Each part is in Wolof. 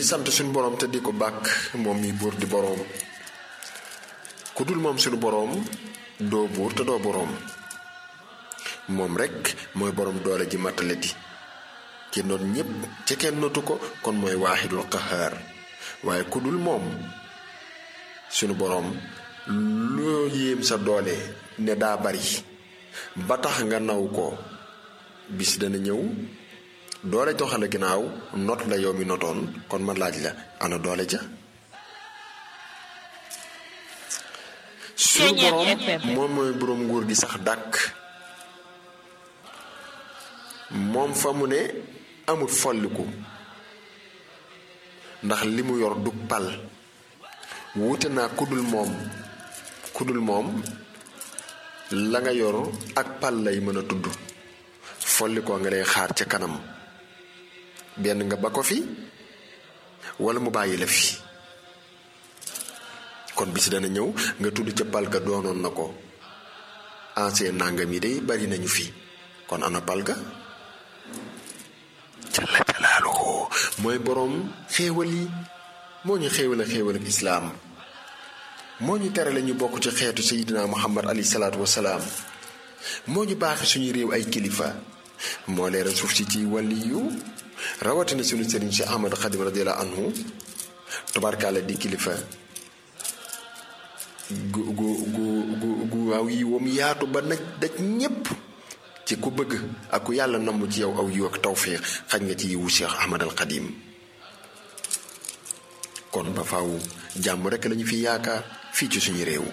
ngi sant suñu boroom te di ko bàkk moom mi buur di boroom ku dul moom suñu boroom doo buur te doo boroom moom rekk mooy boroom doole ji matale di ci noot ñépp ci kenn notu ko kon mooy waaxidul qahaar waaye ku dul moom sunu boroom loo yéem sa doole ne daa bari ba tax nga naw ko bis dana ñëw doole joxale ginnaaw not la yow mi notoon kon ma laaj la ana doole ja sunu boroom moom mooy boroom nguur gi sax dàkk moom fa mu ne amul folliku ndax li mu yor du pal wuute naa kudul moom kudul moom la nga yor ak pal lay mën a tudd follikoo nga lay xaar ca kanam benn nga ba ko fi wala mu bàyyi la fi kon bis dana ñëw nga tudd ca pal ga doonoon na ko ancien nangam yi day bari nañu fi kon ana pal ga jalla jalaaluhu mooy boroom xéewal yi moo ñu xéewal a xéewal ak islaam moo ñu terale ñu bokk ci xeetu sayidina muhammad alayhi salaatu wasalaam moo ñu baaxe suñu réew ay kilifa moo leeral suuf si ci wàlli yu rawatina suñu sëriñ si ahmad xadim radiallahu anhu tubaarkaale di kilifa gu gu gu gu gu waaw yi wam yaatu ba naj daj ñépp ci ku bëgg ak ku yàlla namm ci yow aw yiw ak tawfiix xaj nga ci yiwu Cheikh Ahmad al Xadim kon ba faw jàmm rekk lañu fi yaakaar fii ci suñu réew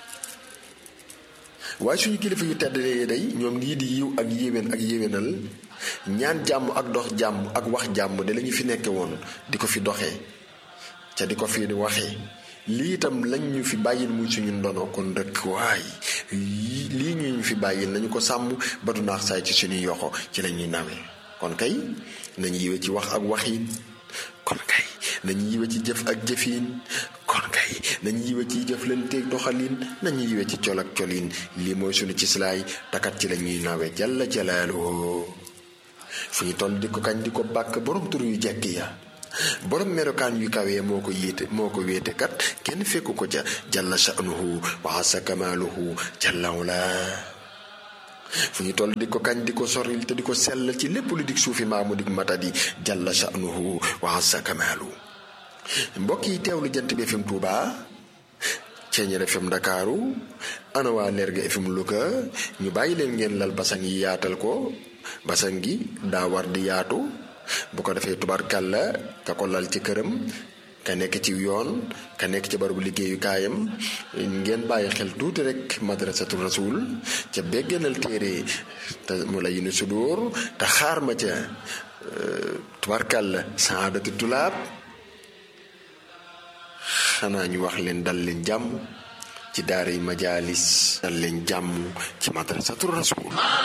waaye suñu kilifa yu tedd yi day ñoom lii di yiw ak yéwén ak yéwénal ñaan jàmm ak dox jàmm ak wax jàmm de lañu fi nekke woon di ko fi doxee ca di ko fi waxee lii itam lañ ñu fi bàyyil muy suñu ndono kon rek waay lii ñu ñu fi bàyyil nañu ko sàmm ba du naax saay ci suñuy yoxo ci lañuy nawee kon kay nañu yiwe ci wax ak waxiin kon kay nañu yiwe ci jëf ak jëfiin kon kay nañu yiwe ci jëflanteeg doxalin nañu yiwe ci col ak colin lii mooy suñu ci silaay takat ci lañuy nawee jalla jalaaluhu fu ñu toll di ko kañ di ko bàkk borom tur yu jekk ya borom melokaan yu kawee moo ko yéete moo ko wéete kat kenn fekku ko ca jalla sha'nuhu wa asa kamaaluhu jalla wala fu ñu toll di ko kañ di ko soril te di ko sellal ci lépp lu dig suufi maamu dig matadi jalla sha'nuhu wa asa kamaalu mbokk yi teewlu jant bi FM Touba Ceeñeer FM Ndakaaru ana waa Lerga FM Louga ñu bàyyi leen ngeen lal basang yi yaatal ko basang gi daa war di yaatu bu ko defee tubarkàlla ka ko lal ci këram ka nekk ci yoon ka nekk ci barabu liggéeyukaayam ngeen bàyyi xel tuuti rek madrasatu rasul ca beggenal téere te mu la yinu sudóor te xaar ma ca tubarkàlla saadatu tulaab xanaa ñu wax leen dal leen jàmm ci daara yi majaalis dal leen jàmm ci madrasatu rasul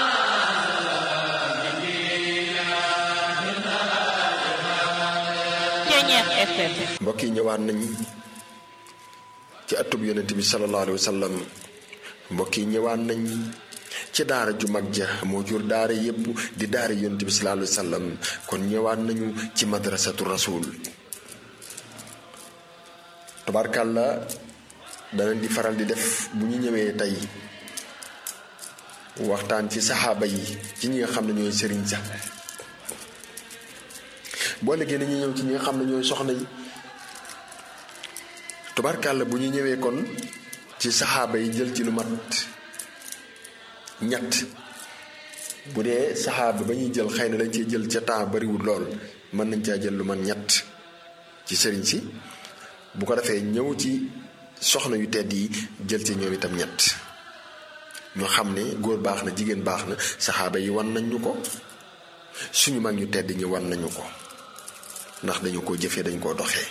mbokk yi ñëwaat nañ ci atub yonent bi sallallahu alayhi wa sallam mbokk yi ñëwaat nañ ci daara ju mag ja moo jur daara yépp di daara yonent bi sallallahu alayhi wa sallam kon ñëwaat nañu ci madrasatu rasul tabarkàlla danañ di faral di def bu ñu ñëwee tey waxtaan ci saxaaba yi ci ñi nga xam ne ñooy sëriñ sax boo léegi dañuy ñëw ci ñi nga xam ne ñooy soxna yi tubarkàlla bu ñu ñëwee kon ci saxaaba yi jël ci lu mat ñett bu dee saxaaba ba ñuy jël xëy na dañ cee jël ca temps bariwul lool mën nañ caa jël lu mat ñett ci sëriñ si bu ko defee ñëw ci soxna yu tedd yi jël ci ñoom itam ñett ñu xam ne góor baax na jigéen baax na saxaaba yi wan nañ ñu ko suñu mag ñu tedd ñi wan nañu ko ndax dañu ko jëfee dañ koo doxee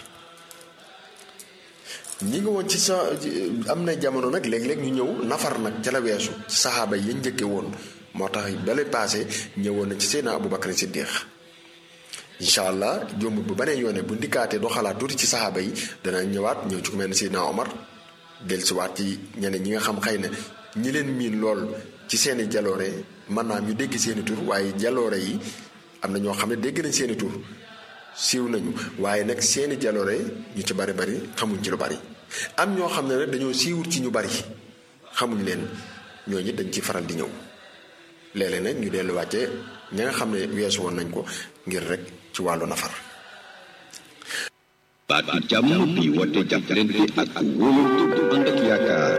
ñi nga woon ci sa am na jamono nag léeg-léeg ñu ñëw nafar nag ca la weesu ci saxaaba yi yañ njëkke woon moo tax bale passé ñëwoon na ci Seydina Abu Bakar Siddiq incha allah jombut bu banee yoone bu ndikkaatee doo xalaat tuuti ci saxaaba yi dana ñëwaat ñëw ci ku mel ne Seydina Omar dellusiwaat ci ñeneen ñi nga xam xëy na ñi leen miin lool ci seeni jaloore mën naa ñu dégg seeni tur waaye jaloore yi am na ñoo xam ne dégg nañ seeni tur siiw nañu waaye nag seeni jaloore ñu ci bari bari xamuñ ci lu bari am ñoo xam ne nag dañoo siiwut ci ñu bari xamuñ leen ñooñu dañ ci faral di ñëw léeg-léeg nag ñu dellu wàcce ña nga xam ne weesu woon nañ ko ngir rek ci wàllu nafar baatu jàmm bi woote jàppalante ak wóolu bu ànd ak yaakaar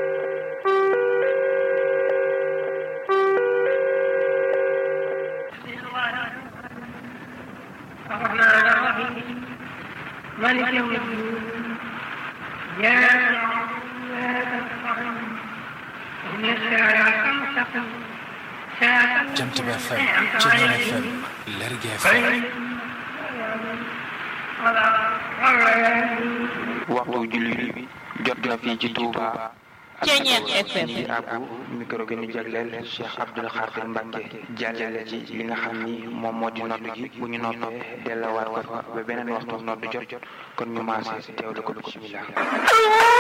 الرحمن الرحيم مالك يوم الدين إياك نعبد وإياك نستعين اهدنا الصراط المستقيم صراط Jant bi FM أنعمت Ceeñeer عليهم FM Lergui غير FM ولا الضالين waxtu julli bi jot na fii ci Touba. Ceeñeer FM. di àbbu micro gi ñu jagleel Cheikh Abdoul Khadir Mbacke jàllale ci li nga xam ni moom moo di nodd gi bu ñu noppee delluwaat ko fa ba beneen waxtu nodd jot jot kon ñu maase teewlu ko bismillah